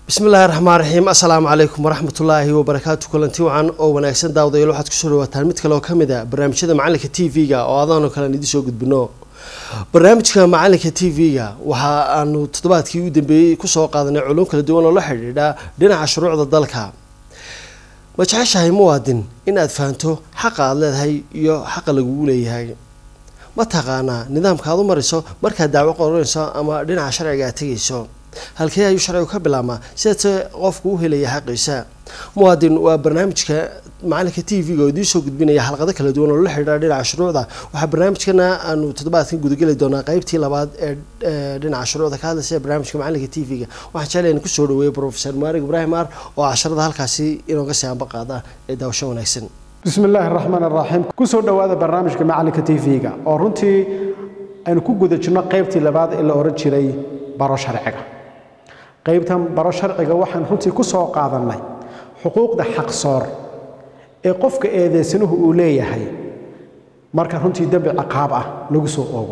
bismillaahi raxmaan raxiim assalaamu calaykum waraxmatullaahi wabarakaatu kulanti wacan oo wanaagsan daawadayaal waxaad kusoo dhawaataan mid kale oo ka mid a barnaamijyada macalinka t v-ga oo adaanoo kalean idiin soo gudbino barnaamijka macalinka t v-ga waxa aanu toddobaadkii u dambeeyey kusoo qaadanay culum kala duwan oo la xidhiidha dhinaca shuruucda dalka ma jeceshahay muwaadin in aad fahanto xaqa aada leedahay iyo xaqa lagugu leeyahay ma taqaanaa nidaamka aad u mariso markaad dacwo qoranayso ama dhinaca sharciga aad tegayso halkee ayuu sharcigu ka bilaabmaa sidaase qofku u helaya xaqiisa muwaadin waa barnaamijka macalinka t v-ga oo idiin soo gudbinaya xalqado kala duwan oo la xidhiidha dhinaca shuruucda waxaa barnaamijkana aanu toddobaadkan gudageli doonaa qeybtii labaad ee dhinaca shuruucda ka hadlaysa ee barnaamijka macalinka t v-ga waxaan jeclaya in kusoo dhaweeyo profesor maarig ibraahim aar oo casharada halkaasi inooga sii anba qaada ee daawasho wanaagsan bismi illaahi raxmaan raxiim kusoo dhowaada barnaamijka macalinka t v-ga oo runtii aynu ku guda jirno qeybtii labaad ee la ohan jiray baro sharciga qaybtan baro sharciga waxaan runtii ku soo qaadannay xuquuqda xaqsoor ee qofka eedeysanuhu uu leeyahay marka runtii dembi ciqaab ah lagu soo oogo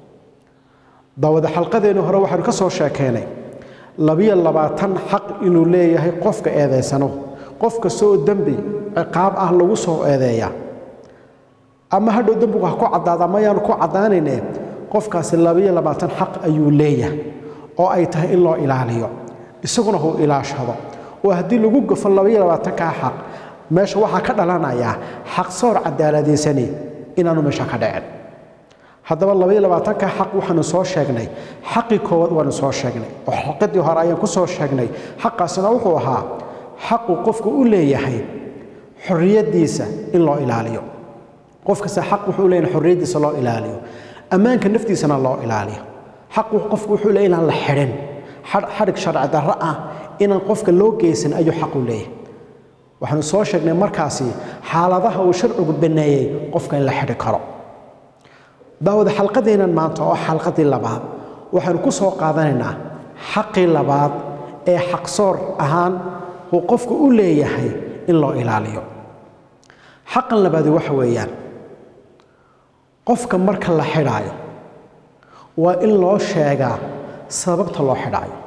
daawada xalqadeenni hore waxaanu ka soo sheekeynay labiyo labaatan xaq inuu leeyahay qofka eedeysanuhu qof kastoo dembi ciqaab ah lagu soo eedeeya ama hadhow dembigu ha ku caddaada ama yaanu ku caddaanayne qofkaasi labiyo labaatan xaq ayuu leeyahay oo ay tahay in loo ilaaliyo isaguna huu ilaashado oo haddii lagu gafo labaiyo labaatankaa xaq meesha waxaa ka dhalanayaa xaq soor cadaaladaysani inaanu meesha ka dhicin haddaba labaiyo labaatankaa xaq waxaanu soo sheegnay xaqii koowaad waanu soo sheegnay oo xalqadii hore ayaan ku soo sheegnay xaqaasina wuxuu ahaa xaqu qofku u leeyahay xorriyaddiisa in loo ilaaliyo qof kasta xaq wuxuu leeyahay xorriyaddiisa loo ilaaliyo ammaanka naftiisana loo ilaaliyo xaqu qofku wuxuu leeyahay inaan la xidhin xadhig sharci darro ah inaan qofka loo geysan ayuu xaqu leeyahay waxaanu soo sheegnay markaasi xaaladaha uu sharcigu banneeyey qofka in la xidhi karo daawada xalqadeennan maanta oo xalqadii labaad waxaanu ku soo qaadanaynaa xaqii labaad ee xaqsoor ahaan uu qofku u leeyahay in loo ilaaliyo xaqan labaadi waxa weeyaan qofka marka la xidhaayo waa in loo sheegaa sababta loo xidhaayo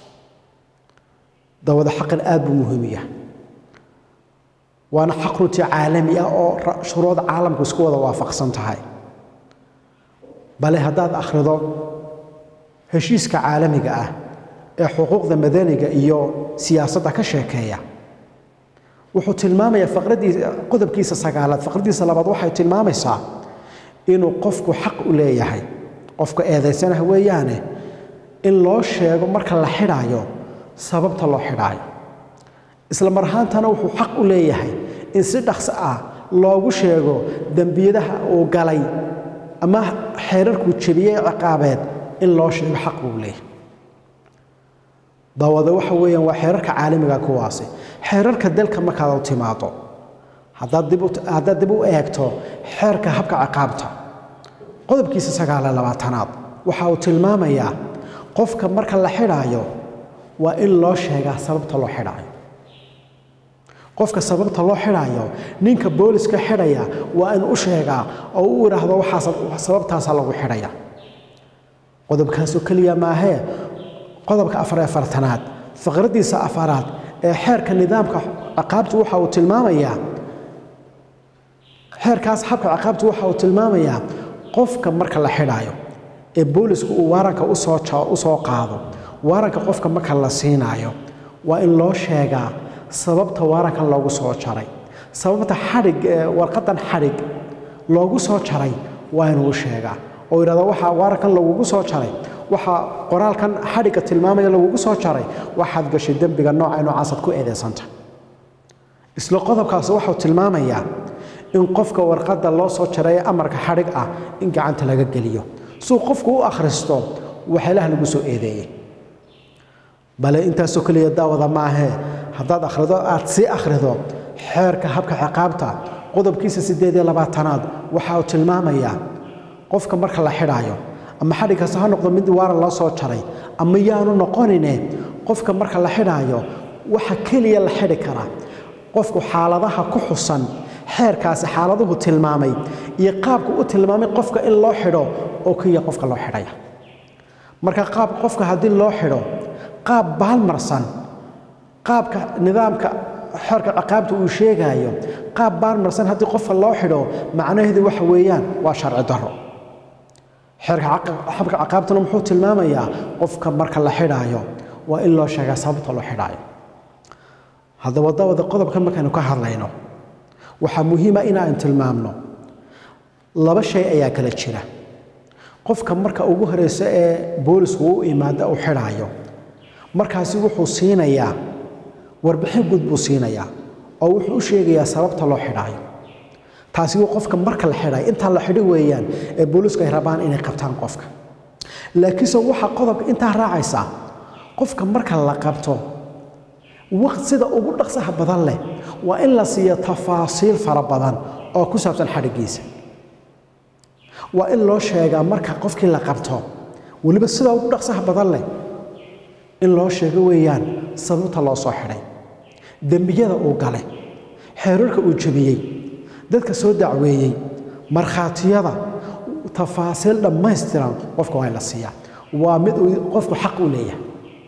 dawada xaqan aad buu muhiim yahay waana xaq runtii caalami ah oo shuruucda caalamku isku wada waafaqsan tahay bale haddaad akhrido heshiiska caalamiga ah ee xuquuqda madaniga iyo siyaasadda ka sheekeeya wuxuu tilmaamayaa faqradiisa qodobkiisa sagaalaad faqradiisa labaad waxay tilmaamaysaa inuu qofku xaq u leeyahay qofka eedaysanah weeyaane in loo sheego marka la xidhaayo sababta loo xidhaayo isla mar ahaantana wuxuu xaq u leeyahay in si dhaqso ah loogu sheego dembiyadaha uu galay ama xeerarkuu jebiyey ciqaabeed in loo sheego xaq buu leeyahay daawada waxa weeyaan waa xeerarka caalamiga kuwaasi xeerarka dalka markaad u timaado haddaad dib u eegto xeerka habka ciqaabta qodobkiisa sagaaliyo labaatanaad waxa uu tilmaamayaa qofka marka la xidhaayo waa in loo sheegaa sababta loo xidhaayo qofka sababta loo xidhaayo ninka booliska xidhaya waa in u sheegaa oo u idhaahdo sababtaasaa lagu xidhaya qodobkaasoo keliya maahee qodobka afar afartanaad faqradiisa afaraad ee xeerka nidaamka ciqaabtu waxa uu tilmaamayaa xeerkaas habka ciqaabtu waxa uu tilmaamayaa qofka marka la xidhaayo ee boolisku uu waaranka u soo qaado waaranka qofka marka la siinaayo waa in loo sheegaa sababta waarankan loogu soo jaray sababta xadhig warqadan xadhig loogu soo jaray waa inuu sheegaa oo yidhahdo waxaa waarankan lagugu soo jaray waxaa qoraalkan xadhigga tilmaamaya lagugu soo jaray waxaad gashay dembiga nooca noocaasaad ku eedaysanta isla qodobkaas waxuu tilmaamayaa in qofka warqadda loo soo jaray ee amarka xadhig ah in gacanta laga geliyo suu qofku u akhristo waxyaalaha lagu soo eedeeyey bale intaasoo keliya daawada maahee haddaad akhrido aad sii akhrido xeerka habka ciqaabta qodobkiisa siddeed iyo labaatanaad waxa uu tilmaamayaa qofka marka la xidhaayo ama xadhig kasta ha noqdo mid waaran loo soo jaray ama yaanu noqonine qofka marka la xidhaayo waxa keliya la xidhi karaa qofku xaaladaha ku xusan xeerkaasi xaaladuhu tilmaamay iyo qaabku u tilmaamay qofka in loo xidho oo keliya qofka loo xidhaya marka qaab qofka haddii loo xidho qaab baalmarsan qaabka nidaamka xeerka ciqaabta uu sheegayo qaab baarmarsan haddii qofka loo xidho macnaheedu waxa weeyaan waa sharci darro xeerka xabka ciqaabtuna muxuu tilmaamayaa qofka marka la xidhaayo waa in loo sheegaa sababta loo xidhaayo haddaba dawada qodobkan markaynu ka hadlayno waxaa muhiima inaan tilmaamno laba shay ayaa kala jira qofka marka ugu horeysa ee boolisku u imaada uu xidhaayo markaasi wuxuu siinayaa warbixin guud buu siinayaa oo wuxuu u sheegayaa sababta loo xidhaayo taasi waa qofka marka la xidhayo intaa la xidhi weeyaan ee boolisku ay rabaan inay qabtaan qofka laakiinse waxaa qodobka intaa raacaysa qofka marka la qabto waqt sida ugu dhaqsaha badan leh waa in la siiyo tafaasiil fara badan oo ku saabsan xadhigiisa waa in loo sheegaa marka qofkii la qabto weliba sida ugu dhaqsaha badan leh in loo sheego weeyaan sababta loo soo xidhay dembiyada uu galay xeerarka uu jebiyey dadka soo dacweeyey markhaatiyada tafaasiil dhammaystiran qofka waa in la siiyaa waa mid uu qofku xaq u leeyahay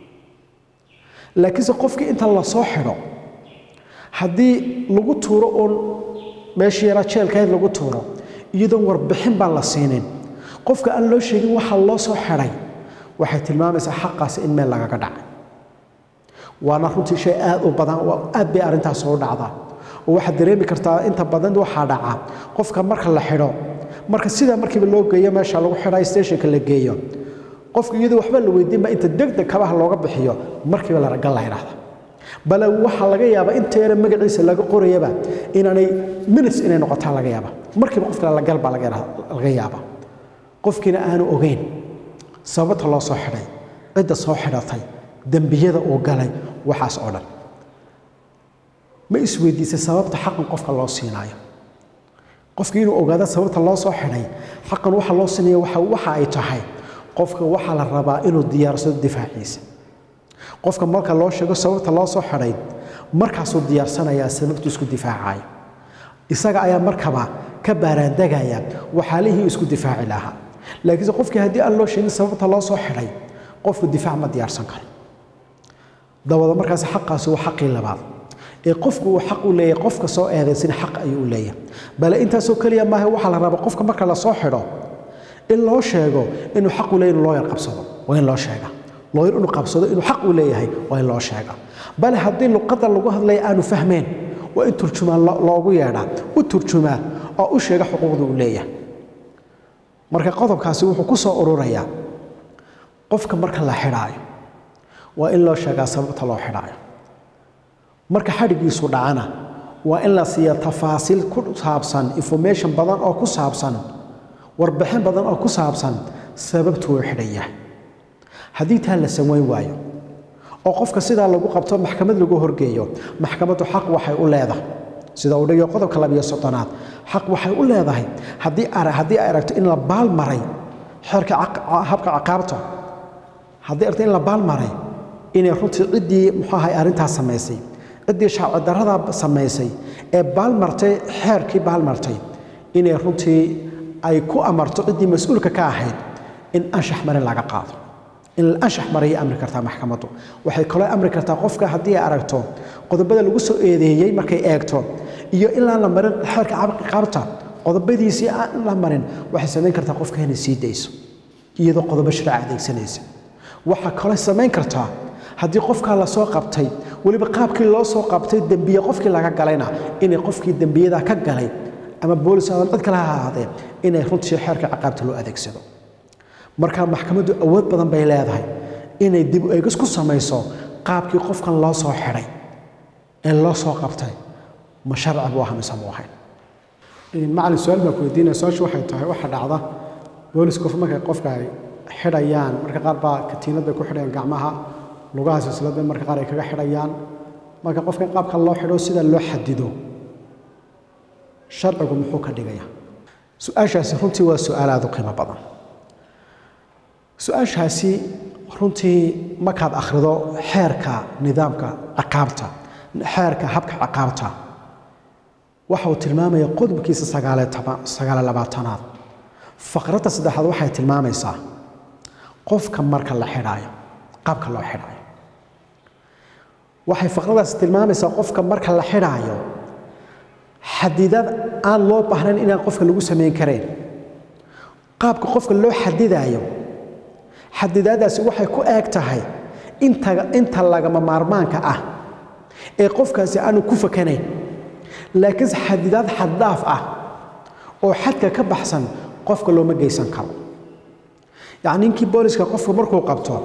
laakiinse qofkii inta la soo xidho haddii lagu tuuro uun meeshii yaraa jeelkayd lagu tuuro iyadoon warbixin baan la siinin qofka aan loo sheegin waxa loo soo xidhay waxay tilmaamaysaa xaqaasi in meel lagaga dhacay waana runtii shay aad u badan aad bay arrintaas u dhacdaa oo waxaad dareemi kartaa inta badan waxaa dhaca qofka marka la xidho marka sidaa markiiba loo geeyo meesha lagu xidhay stationka la geeyo qofka iyadoo waxba la weydiinba inta degdeg kabaha looga bixiyo markiiba la ragal la yidhaahda bale waxaa laga yaabaa inta yare magaciisa laga qorayaba inaanay minutes inay noqotaa laga yaaba markiiba qof kale lagal baa laga yaaba qofkiina aanu ogeyn sababta loo soo xidhay cidda soo xidhatay dembiyada uu galay waxaas oo dhan ma isweydiisay sababta xaqan qofka loo siinaayo qofkii inuu ogaado sababta loo soo xidhay xaqan waxa loo siinaya waxa ay tahay qofka waxaa la rabaa inuu diyaarsado difaaciisa qofka marka loo sheego sababta loo soo xidhay markaasuu diyaarsanayaa sababtuu isku difaacayo isaga ayaa markaba ka baaraandegaya waxaalihii isku difaaci lahaa laakiinse qofkii haddii aan loo sheegin sababta loo soo xidhay qofku difaac ma diyaarsan karo dabada markaasi xaqaasi waa xaqii labaad ee qofku uu xaq u leeyahay qofka soo eedaysan xaq ayuu u leeyahay bale intaasoo keliya maaha waxaa la rabaa qofka marka la soo xidho in loo sheego inuu xaq u leeyahay inuu looyar qabsado waa in loo sheega looyar inuu qabsado inuu xaq u leeyahay waa in loo sheega bale haddii luqadda lagu hadlaya aanu fahmeen waa in turjumaan loogu yeedhaa u turjumaa oo u sheega xuquuqda uu leeyahay marka qodobkaasi wuxuu ku soo ururayaa qofka marka la xidhaayo waa in loo sheegaa sababta loo xidhaayo marka xadhigiisu dhacana waa in la siiya tafaasiil ku saabsan information badan oo ku saabsan warbixin badan oo ku saabsan sababtuu xidhan yahay haddii taa la samayn waayo oo qofka sidaa lagu qabto maxkamad lagu horgeeyo maxkamaddu xaq waxay u leedahay sida uu dhigayo qodobka labiyo soddonaad xaq waxay u leedahay haddii haddii ay aragto in la baal maray xeerka habka ciqaabta haddii aragto in la baal maray inay runtii ciddii muxuu ahay arrintaas samaysay ciddii shaaci darrada samaysay ee baalmartay xeerkii baalmartay inay runtii ay ku amarto ciddii mas-uulka ka ahayd in anshax marin laga qaado in la anshax marayay amri kartaa maxkamaddu waxay kaloo amri kartaa qofka haddii ay aragto qodobada lagu soo eedeeyey markay eegto iyo ilaan la marin xeerka ciqaabta qodobadiisii aan la marin waxay samayn kartaa qofka inay sii dayso iyadoo qodobo sharci adeegsanaysa waxaa kaloo samayn kartaa haddii qofkaa la soo qabtay weliba qaabkii loo soo qabtay dembiye qofkii laga galayna inay qofkii dembiyada ka galay ama boolis ama cid kale ha ahaadee inay runtii xeerka ciqaabta loo adeegsado marka maxkamaddu awood badan bay leedahay inay dib eegis ku samayso qaabkii qofkan loo soo xidhay ee loo soo qabtay ma sharci buu ahaa mise muu ahayn macalin su-aal baa ku weydiinaya su-aashu waxay tahay waxa dhacda boolisku markay qofka ay xidhayaan marka qaar baa katiinad bay ku xidhayaan gacmaha lugaha silsilad bay marka qaar ay kaga xidhayaan marka qofka qaabka loo xidho sida loo xadido sharcigu muxuu ka dhigaya su-aashaasi runtii waa su-aal aada u qiimo badan su-aashaasi runtii markaad akhrido xeerka nidaamka ciqaabta xeerka habka ciqaabta waxa uu tilmaamaya qodobkiisa sagaale labaatanaad faqradda saddexaad waxay tilmaamaysaa qofka marka la xidhaayo qaabka loo xidhaayo waxay faqradaas tilmaamaysaa qofka marka la xidhaayo xadidad aan loo baahnayn inaan qofka lagu samayn kareen qaabka qofka loo xadidaayo xadidaadaasi waxay ku eeg tahay inta inta lagama maarmaanka ah ee qofkaasi aanu ku fakanayn laakiinse xadidaad xaddhaaf ah oo xadka ka baxsan qofka looma geysan karo yacni ninkii booliska qofku markuu qabto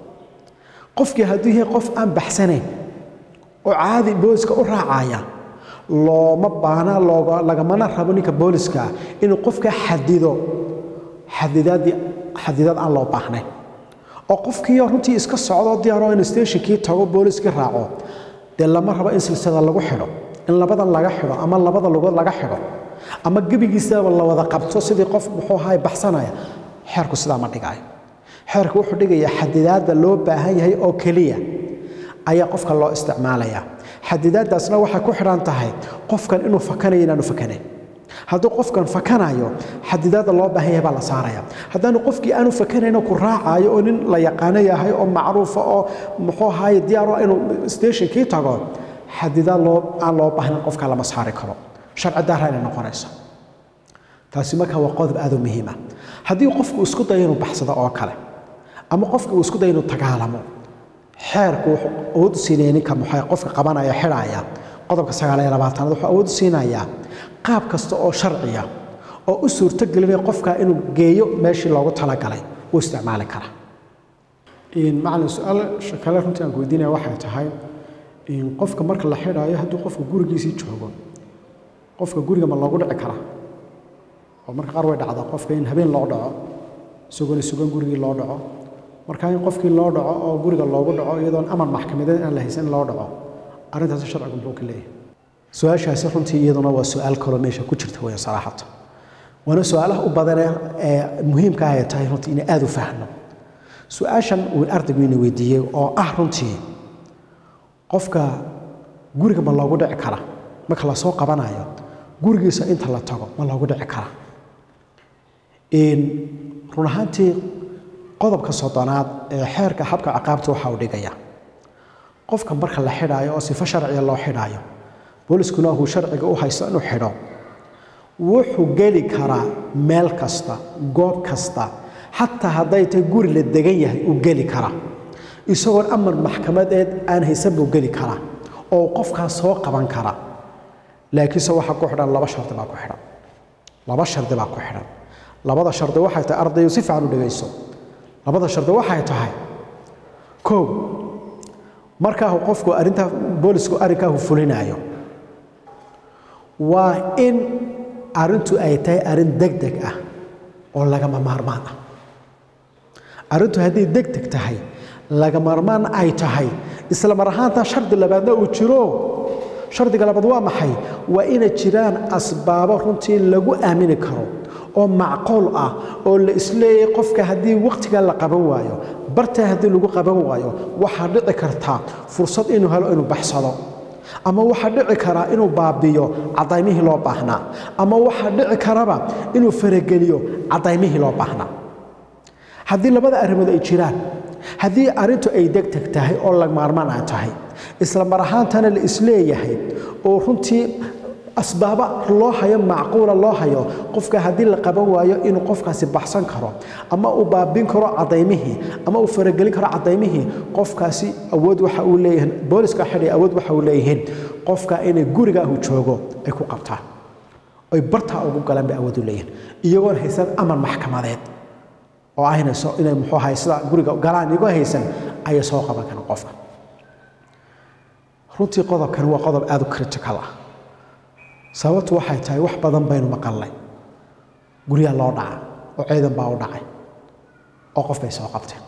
qofkii hadduu yahay qof aan baxsanayn oo caadi booliska u raacaya looma baana looga lagamana rabo ninka booliska inuu qofka xadido xadidaadii xadidaad aan loo baahnayn oo qofkii runtii iska socdo diyaaroo in stationkii tago booliskii raaco dee lama rabo in silsada lagu xidho in labadan laga xidho ama labada lugood laga xidho ama gebigiisaba la wada qabto sidii qof muxuu ahaay baxsanaya xeerku sidaa ma dhigaayo xeerku wuxuu dhigayaa xadidaadda loo baahan yahay oo keliya ayaa qofka loo isticmaalayaa xadidaaddaasna waxay ku xidhan tahay qofkan inuu fakanayo inaanu fakanayn hadduu qofkan fakanayo xadidaadda loo baahan yahay baa la saaraya haddaanu qofkii aanu fakanayn ku raacayo oo nin la yaqaano yahay oo macruufa oo muxuu ahaye diyaaro inuu stationkii tago xadidaad loo aan loo baahnayn qofka lama saari karo sharci daaraa inay noqonayso taasi marka waa qodob aad u muhiima haddii qofku isku dayo inuu baxsado oo kale ama qofki uu isku dayo inuu tagaalamo xeerku wuxuu awood u siinaya ninka muxuu qofka qabanaya xidhaya qodobka sagaal iyo labaatanaad wuxuu awood u siinayaa qaab kasta oo sharciya oo u suurtogelinaya qofka inuu geeyo meeshii loogu talagalay uu isticmaali kara macalin su-aal kale runtii aan weydiinaya waxay tahay qofka marka la xidhaayo hadduu qofka gurigiisii joogo qofka guriga ma loogu dhici karaa oo marka qaar way dhacdaa qofka in habeen loo dhaco isagoo sugan gurigii loo dhaco marka in qofkii loo dhaco oo guriga loogu dhaco iyadoon amar maxkamadeed aan la haysan in loo dhaco arrintaasi sharcigu muxuu ka leeyahay su-aashaasi runtii iyaduna waa su-aal kaloo meesha ku jirta weya saraaxata waana su-aalaha u badanee ee muhiimka ah ay tahay runtii inay aada u fahno su-aashan uu ardaygu ina weydiiyey oo ah runtii qofka guriga ma loogu dhici kara marka lasoo qabanayo gurigiisa inta la tago ma loogu dhici kara run ahaantii qodobka soddonaad ee xeerka habka ciqaabta waxa uu dhigaya qofka marka la xidhaayo oo sifo sharciya loo xidhaayo booliskuna uu sharciga u haysto inuu xidho wuxuu geli karaa meel kasta goob kasta xataa hadday tahay guri la degan yahay uu geli karaa isagoon amar maxkamadeed aan haysan buu geli karaa oo qofkaas soo qaban kara laakiinse waxaa ku xidhan laba shardi baa ku xidhan laba shardi baa ku xidhan labada shardi waxay tahay ardayu si fiican u dhegayso labada shardi waxay tahay kow markaahu qofku arrintaa boolisku arrinkaahu fulinaayo waa in arrintu ay tahay arrin degdeg ah oo lagama maarmaan ah arrintu hadday degdeg tahay laga maarmaan ay tahay isla mar ahaantaa shardi labaadna uu jiro shardiga labaad waa maxay waa inay jiraan asbaabo runtii lagu aamini karo oo macquul ah oo la isleeyahay qofka haddii wakhtigaa la qaban waayo bartaa haddii lagu qaban waayo waxaa dhici kartaa fursad inuu helo inuu baxsado ama waxaa dhici karaa inuu baabiyo cadaymihii loo baahnaa ama waxaa dhici karaba inuu farageliyo cadaymihii loo baahnaa haddii labada arrimood ay jiraan haddii arrintu ay degdeg tahay oo lagmaarmaan ay tahay isla mar ahaantana la isleeyahay oo runtii asbaaba loo hayo macquula loo hayo qofka haddii la qaban waayo inuu qofkaasi baxsan karo ama uu baabin karo cadaymihii ama uu faragelin karo cadaymihii qofkaasi awood waxa uu leeyahay booliska xidhay awood waxa uu leeyihiin qofka inay guriga uu joogo ay ku qabtaan oy bartaa ugu galaan bay awood u leeyihiin iyagoon haysan amar maxkamadeed oo aynayso inay muxuu ahay sida guriga galaan iyagoo haysan ayay soo qaban karaan qofka runtii qodobkani waa qodob aada u critical ah sababtu waxay tahay wax badan baynu maqalnay guryaa loo dhaca oo ciidan baa u dhacay oo qof bay soo qabteen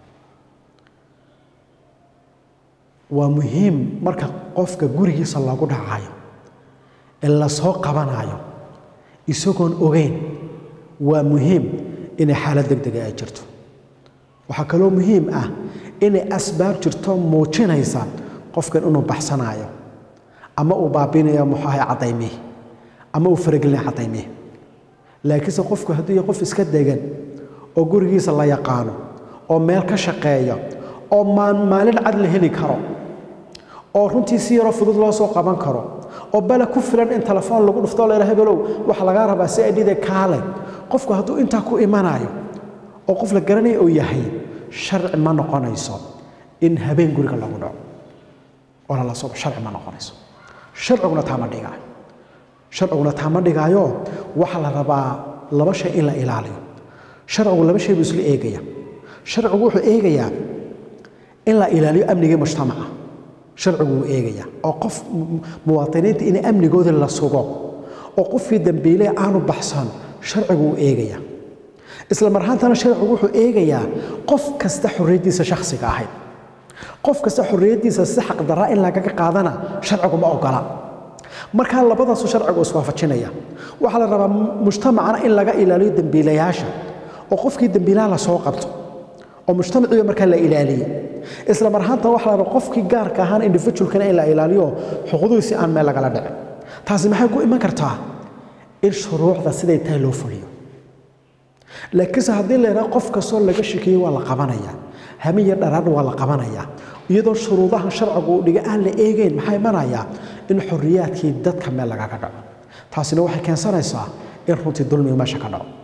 waa muhiim marka qofka gurigiisa loogu dhacayo ee la soo qabanayo isagoon ogeyn waa muhiim inay xaalad degdega ay jirto waxaa kaloo muhiim ah inay asbaab jirto muujinaysa qofkan inuu baxsanaayo ama uu baabinayo muxuu ahay cadaymihii ama uu faragelinaya cadaymihii laakiinse qofku hadduu yahay qof iska degan oo gurigiisa la yaqaano oo meel ka shaqeeya oo maalin cad la heli karo oo runtii si yaroo fudud loo soo qaban karo oo bale ku filan in telefoon lagu dhufto leera hebelow waxa lagaa rabaa si idhide kaale qofku hadduu intaa ku imanayo oo qof la garanaya uu yahay sharci ma noqonayso in habeen guriga lagu dhaco oo lala soo sharci ma noqonayso sharciguna taa ma dhigaayo sharciguna taa ma dhigaayo waxaa la rabaa laba shay in la ilaaliyo sharcigu laba shay buu isla eegaya sharcigu wuxuu eegayaa in la ilaaliyo amnigii mujtamaca sharcigu wuu eegayaa oo qof muwaadiniinta in amnigooda la sugo oo qofkii dambiile aanu baxsan sharcigu wuu eegayaa isla marhaantana sharcigu wuxuu eegayaa qof kasta xorriyaddiisa shakhsiga ahayd qof kasta xorriyaddiisa si xaqdarra in lagaga qaadana sharcigu ma ogola markaa labadaasu sharcigu iswaafajinaya waxaa la rabaa mujtamacana in laga ilaaliyo dembiilayaasha oo qofkii dembiilaha la soo qabto oo mujtamaciiba markaa la ilaaliyo isla marhaanta waxaa la rabaa qofkii gaarka ahaan individualkana in la ilaaliyo xuquuqdiisi aan meel lagala dhicin taasi maxay ku iman kartaa in shuruucda siday tahay loo fuliyo laakiinse haddii la yidhaha qof kastoo laga shekeeyey waa la qabanayaa hamiya dharaadh waa la qabanayaa iyadoo shuruudaha sharcigu uu dhiga aan la eegeyn maxaa imanayaa in xorriyaadkii dadka meel lagaga dhaco taasina waxay keensanaysaa in runtii dulmiga meesha ka dhaco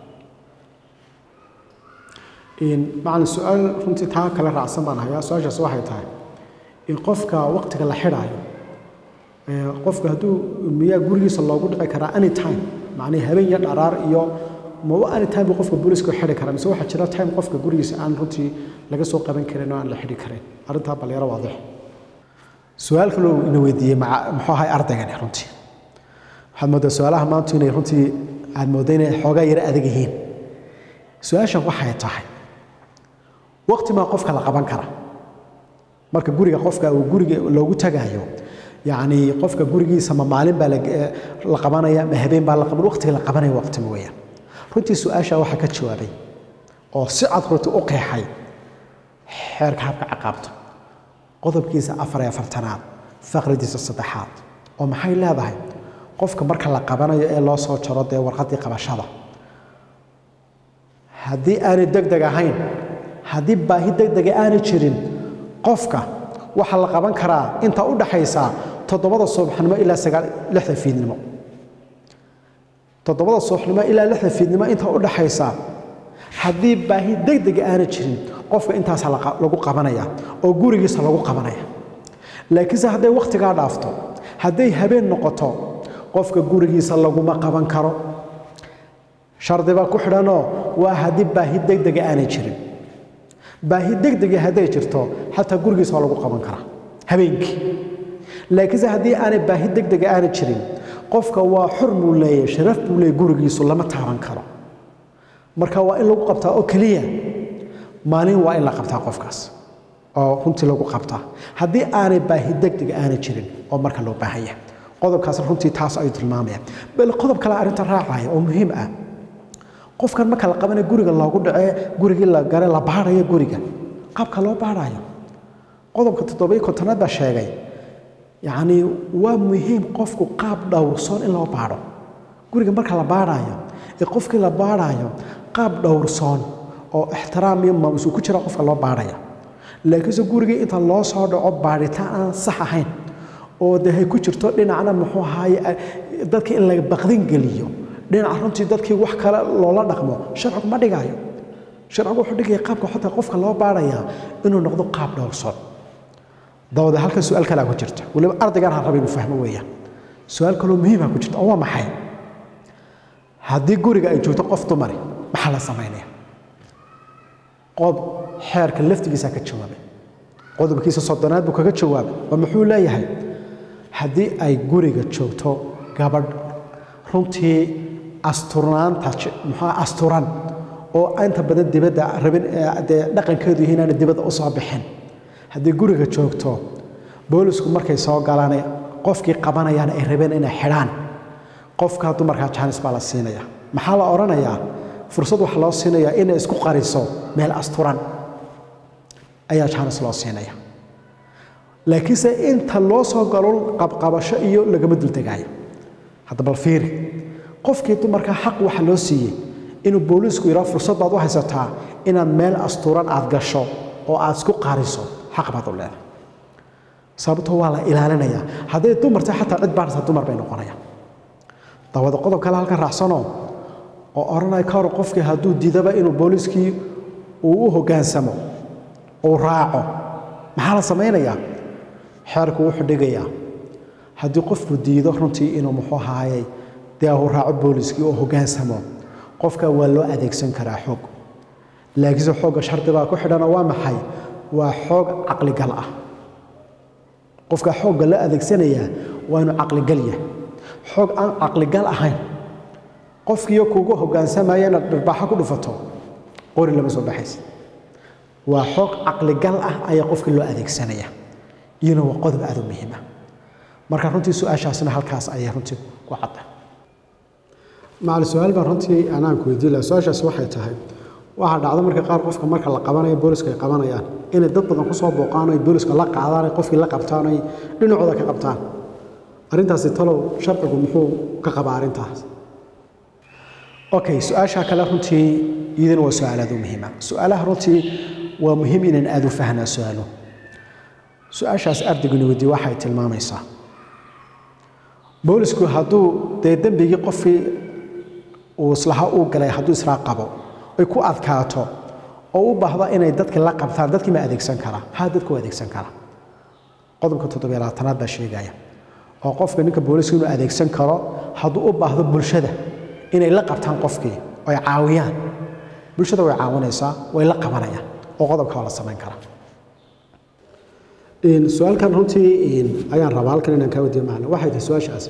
macalin su-aal runtii taa kale raacsan baan hayaa su-aashaas waxay tahay in qofka waqtiga la xidhaayo qofka hadduu miyaa gurigiisa loogu dhici karaa anytime macnii habeen iyo dharaar iyo maba anytime buu qofka booliska xidhi karaa mise waxaa jira time qofka gurigiisa aan runtii laga soo qaban karin oo aan la xidhi karin arrintaa balleero waadix su-aal kaloo ina weydiiyey muxuu ahay ardaygani runtii waxaad moodaa su-aalaha maantu inay runtii aad moodda inay xoogaa yaro adag yihiin su-aashan waxay tahay waqti maa qofka la qaban kara marka guriga qofka uu guriga loogu tagaayo yacni qofka gurigiisa ma maalin baa la qabanaya ma habeen baa la qaban waqtiga la qabanaya waqti weeyaan runtii su-aasha waxaa ka jawaabay oo si cad runtii u qeexay xeerka habka ciqaabta qodobkiisa afar iyo afartanaad faqridiisa saddexaad oo maxay leedahay qofka marka la qabanayo ee loo soo jaro dee warqaddii qabashada haddii aanay deg deg ahayn haddii baahi deg dega aanay jirin qofka waxaa la qaban karaa inta u dhaxaysa toddobada subaxnimo ilaa sagaal lixda fiidnimo toddobada subaxnimo ilaa lixda fiidnimo inta u dhaxaysa haddii baahi deg dega aanay jirin qofka intaasaa lagu qabanaya oo gurigiisa lagu qabanaya laakiinse hadday wakhtigaa dhaafto hadday habeen noqoto qofka gurigiisa laguma qaban karo shardi baa ku xidhanoo waa haddii baahi deg dega aanay jirin baahi deg dega hadday jirto xataa gurigiisa waa lagu qaban karaa habeenkii laakiinse haddii aanay baahi deg dega aanay jirin qofka waa xur buu leeyahay sharaf buu leeyahay gurigiisu lama taaban karo marka waa in lagu qabtaa oo keliya maalin waa in la qabtaa qofkaas oo runtii lagu qabtaa haddii aanay baahi deg dega aanay jirin oo marka loo baahan yahay qodobkaas runtii taas ayuu tilmaamaya bal qodob kale arrinta raacaya oo muhiim ah qofkan marka la qabanay guriga loogu dhacee gurigii la gare la baarayo guriga qaabka loo baarayo qodobka toddobiyo kontonaad baa sheegay yacni waa muhiim qofku qaab dhowrsoon in loo baadho guriga marka la baadhayo ee qofkii la baadhayo qaab dhowrsoon oo ixtiraam iyo maamus uu ku jira qofka loo baadhaya laakiinse gurigii inta loo soo dhaco baadhitaan aan sax ahayn oo de hay ku jirto dhinacna muxuu ahaaye dadkii in laga baqdin geliyo dhinaca runtii dadkii wax kale loola dhaqmo sharcigu ma dhigaayo sharcigu wuxuu dhigaya qaabka xataa qofka loo baadhayaa inuu noqdo qaab dhowrsoon dawada halkan su-aal kalea ku jirta weliba ardaygaan ha raba inuu fahmo weeyaan su-aal kaloo muhiima ku jirta oo waa maxay haddii guriga ay joogto qof dumari maxaa la samaynaya qodob xeerka laftigiisaa ka jawaabay qodobkiisa soddonaad buu kaga jawaabay oo muxuu leeyahay haddii ay guriga joogto gabadh runtii asturnaanta muxuu asturan oo inta badan dibadda rabin dee dhaqankeedu yihiin inaana dibadda u soo bixin haddii guriga joogto boolisku markay soo galaan qofkii qabanayaan ay rabeen inay xidhaan qofka dumarkaa jaanis baa la siinaya maxaa la odhanayaa fursad waxaa loo siinayaa inay isku qariso meel asturan ayaa jaanis loo siinaya laakiinse inta loo soo galo qabqabasho iyo lagama dultegaayo hadda bal fiiri qofkii dumarka xaq waxa loo siiyey inuu booliisku yidhaho fursad baad u haysataa inaad meel asturan aad gasho oo aad isku qariso xaq baad u leedahay sababtoo waa la ilaalinayaa hadday dumarta xataa cid baarsa dumar bay noqonayaan dawada qodob kale halkan raacsanoo oo odhanaya ka hor qofkii hadduu diidaba inuu booliiskii uu u hoggaansamo uu raaco maxaa la samaynayaa xeerku wuxuu dhigayaa haddii qofku diido runtii inuu muxuu ahaayey dee uu raaco booliiskii oo hoggaansamo qofka waa loo adeegsan karaa xoog laakiinse xoogga shardigaa ku xidhanoo waa maxay waa xoog caqligal ah qofka xoogga la adeegsanayaa waa inuu caqligal yahay xoog aan caqligal ahayn qofkiiyo kugu hoggaansamaya inaad dhirbaaxo ku dhufato qori lama soo baxaysa waa xoog caqligal ah ayaa qofkii loo adeegsanaya iyana waa qodob aad u muhiima marka runtii su-aashaasina halkaas ayay runtii ku cadda macali su-aal baan runtii anaan ku weydiin laha su-aashaasi waxay tahay waxaa dhacda marka qaar qofka marka la qabanayo booliska ay qabanayaan inay dad badan kusoo booqaan ay booliska la qaadaan ay qofkii la qabtaan ay dhinacooda ka qabtaan arrintaasi talow sharcigu muxuu ka qabaa arrintaas okay su-aasha kale runtii iyadana waa su-aal aad u muhiima su-aalaha runtii waa muhiim inaan aad u fahnaa su-aalo su-aashaas ardayguna weydiye waxay tilmaamaysaa boolisku hadduu dee dembigii qofkii uu islaha uu galay hadduu israa qabo ay ku adkaato oo u baahdo inay dadki la qabtaan dadkii ma adeegsan karaa ha dadku adeegsan karaa qodobka toddobiyo labaatanaad baa sheegaya oo qofka ninka booliska inuu adeegsan karo hadduu u baahdo bulshada inay la qabtaan qofkii oy caawiyaan bulshada way caawinaysaa way la qabanayaan oo qodobka waa la samayn karaa su-aalkan runtii ayaan rabaa halkan inaan kaa wadiyo macna waxay tahay su-aashaas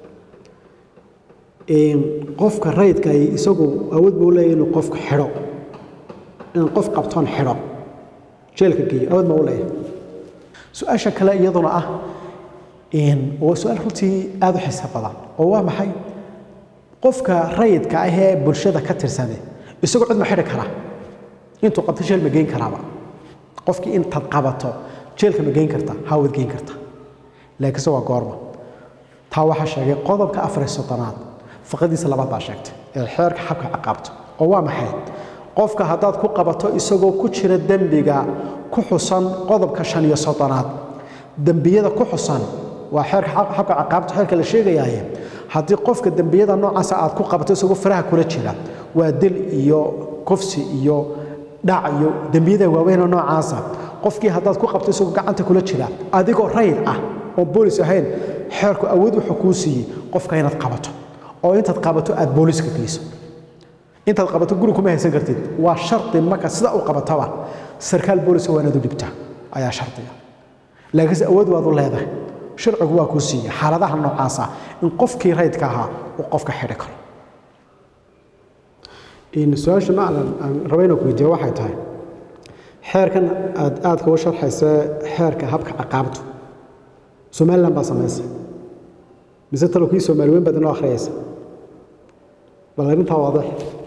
qofka rayidka ay isagu awood buu leeyahay inuu qofka xidho inaan qof qabtoon xidho jeelka geeyo awood ma u leeyahay su-aasha kale iyaduna ah waa su-aal runtii aada u xiisa badan oo waa maxay qofka rayidka ah ee bulshada ka tirsane isagoo cid ma xidhi karaa intuu qabto jeel ma geyn karaaba qofkii intaad qabato jeelka ma geyn karta haa waad geyn karta laakiinse waa goorma taa waxaa sheegay qodobka afar iyo soddonaad faqadiisa labaad baa sheegtay ee xeerka xabka ciqaabto oo waa maxay qofka haddaad ku qabato isagoo ku jira dembiga ku xusan qodobka shan iyo soddonaad dembiyada ku xusan waa xeerka xabka ciqaabta xeerka la sheegayaaye haddii qofka dembiyada noocaasa aad ku qabato isagoo faraha kula jira waa dil iyo kufsi iyo dhac iyo dembiyada waaweynoo noocaasa qofkii haddaad ku qabto isagoo gacanta kula jira adigoo rayid ah oon boolis ahayn xeerku awood wuxuu kuu siiyey qofka inaad qabato oo intaad qabato aad booliska geyso intaad qabato guri kuma haysan kartid waa shardi marka sida u qabataba sarkaal booliska waa inaad u dhibtaa ayaa shardiga laakiinse awood waad u leedahay sharcigu waa kuu siiyey xaaladaha noocaasa in qofkii rayidka ahaa uu qofka xidhi karo su-aasha maclan aan raba inaan ku weydiiyo waxay tahay xeerkan aad aadka uga sharxaysa xeerka habka ciqaabtu somalilan baa samaysay mise talo kii soomaali weyn baad inoo akhriyaysa bal arrintaa waadix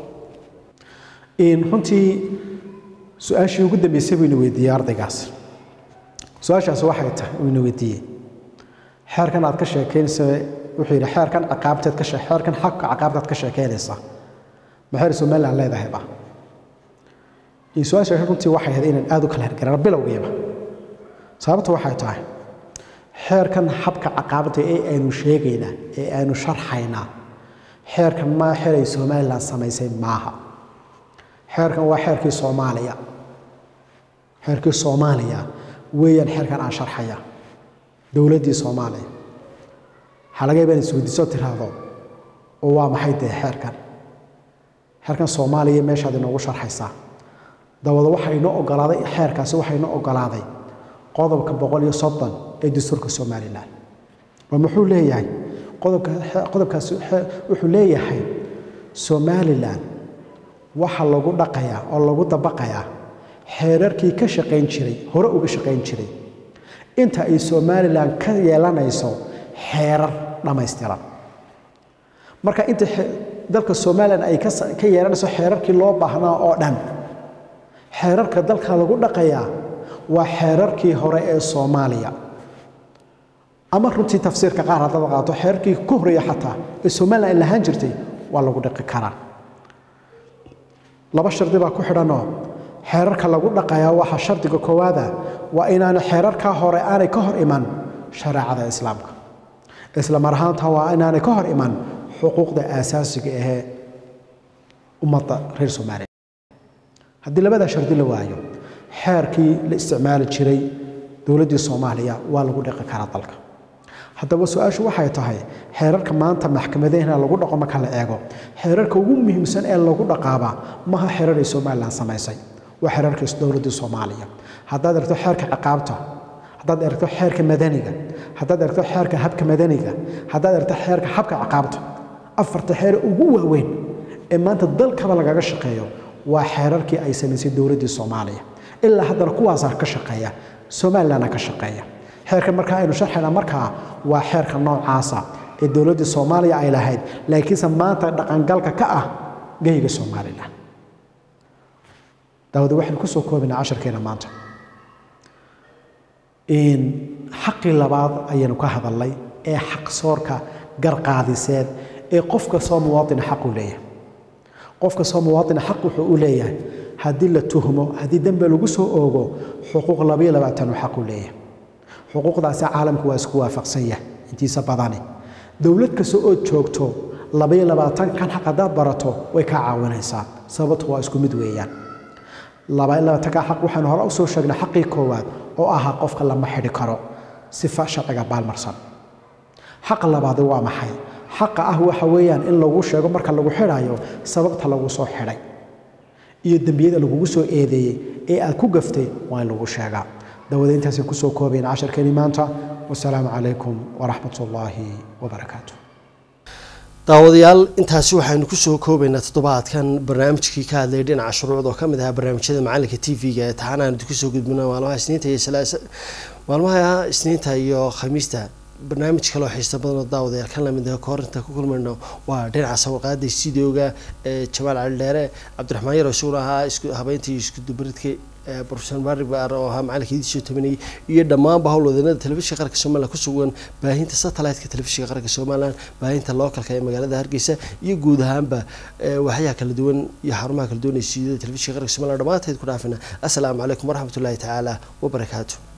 runtii su-aashii ugu dambeysay buu ina weydiiyey ardaygaas su-aashaas waxay tahay uu ina weydiiyey xeerkan aad ka sheekaynaysa wuxuu yidhi xeerkan ciqaabteed ka xeerkan xabka ciqaabteed ka sheekaynaysa maxay somaliland leedahayba su-aasha runtii waxay ahayd inaan aad u kala hirgarano bilowgiiba sababta waxay tahay xeerkan habka caqaabada ee aynu sheegaynaa ee aynu sharxaynaa xeerkan maa xeray somaliland samaysay maaha xeerkan waa xeerkii soomaaliya xeerkii soomaaliya weeyaan xeerkan aan sharxaya dowladdii soomaaliya waxaa laga yaaba in isweydiiso tiraahdo oo waa maxay dee xeerkan xeerkan soomaaliya meeshaad inoogu sharxaysaa dabada waxaa inoo ogolaaday xeerkaasi waxaa inoo ogolaaday qodobka boqol iyo soddon ee dastuurka somalilan oo muxuu leeyahay qodobka qodobkaasi wuxuu leeyahay somalilan waxaa lagu dhaqayaa oo lagu dabaqayaa xeerarkii ka shaqayn jiray hore uga shaqayn jiray inta ay somalilan ka yeelanayso xeerar dhammaystiran marka inta dalka somalilan ay ka yeelanayso xeerarkii loo baahnaa oo dhan xeerarka dalka lagu dhaqayaa waa xeerarkii hore ee soomaaliya ama runtii tafsiirka qaar haddaad qaato xeerarkii ku horeeya xataa ee somalilan ay lahaan jirtay waa lagu dhaqi karaa laba shardi baa ku xidhanoo xeerarka lagu dhaqayaa waxa shardiga koowaada waa inaana xeerarka hore aanay ka hor iman shareecada islaamka isla mar ahaanta waa inaanay ka hor iman xuquuqda aasaasiga ahee ummadda reer soomaaliya haddii labadaa shardi la waayo xeerkii la isticmaali jiray dowladdii soomaaliya waa lagu dhiqi karaa dalka haddaba su-aashu waxay tahay xeerarka maanta maxkamadahena lagu dhaqo marka la eego xeerarka ugu muhiimsan ee lagu dhaqaaba maha xeerar ay somalilan samaysay waa xeerarka dowladdii soomaaliya haddaad aragto xeerka ciqaabta haddaad aragto xeerka madaniga haddaad aragto xeerka habka madaniga haddaad aragto xeerka habka ciqaabta afarta xeer ugu waaweyn ee maanta dalkaba lagaga shaqeeyo waa xeerarkii ay samaysay dowladdii soomaaliya ilaa haddana kuwaasaa ka shaqeeya somalilandna ka shaqeeya xeerka markaa aynu sharxayna markaa waa xeerka noocaasa ee dowladdii soomaaliya ay lahayd laakiinse maanta dhaqangalka ka ah geyga somalilan daawada waxaynu kusoo koobinaa casharkeena maanta xaqii labaad ayaynu ka hadalnay ee xaqsoorka garqaadiseed ee qof kastoo muwaadina xaq u leeyahay qof kastoo muwaadina xaq wuxuu u leeyahay haddii la tuhmo haddii dembe lagu soo oogo xuquuq labayo labaatan uu xaq u leeyahay xuquuqdaasi caalamku waa isku waafaqsan yahay intiisa badani dowlad kasta ood joogto labayo labaatan kan xaq haddaad barato way kaa caawinaysaa sababtu waa isku mid weeyaan labayo labaatanka xaq waxaanu hore usoo sheegnay xaqii koowaad oo ahaa qofka lama xidhi karo sifa sharciga baalmarsan xaqa labaadi waa maxay xaqa ah waxa weeyaan in lagu sheego marka lagu xidhayo sababta lagu soo xidhay iyo dembiyada lagugu soo eedeeyey ee aad ku gaftay waa in lagu sheegaa dawada intaasay kusoo koobayn casharkeeni maanta wasalaamu calaykum waraxmat ullaahi wabarakaatu daawadayaal intaasi waxaynu kusoo koobaynaa toddobaadkan barnaamijkii ka hadlayay dhinaca shuruucda oo kamid ahaa barnaamijyada macalinka t v-ga ee taxanaanu idinkusoo gudbina maalmaha isniinta iyo maalmaha isniinta iyo khamiista barnaamij kaloo xiisa badan oo daawadayaal kan lamid ah koorinta ku kulmayno waa dhinaca sawirqaada stuudioga ee jamaal cali dheere cabdiraxmaan yar oo isaguna ahaa isku habeyntii isku dubaridka profesor mari baar oo ahaa macalinka idiisoo tabanayay iyo dhammaanba howlwadeennada telefishinka qaranka somaliland ku sugan baahinta satellite-ka telefishinka qaranka somaliland baahinta lookalka ee magaalada hargeysa iyo guud ahaanba waxyaha kala duwan iyo xarumaha kala duwan ee stuudiyada telefishinka qaranka somaliland dhammaanteed ku dhaafina assalaamu calaykum waraxmatullaahi tacaala wabarakaatu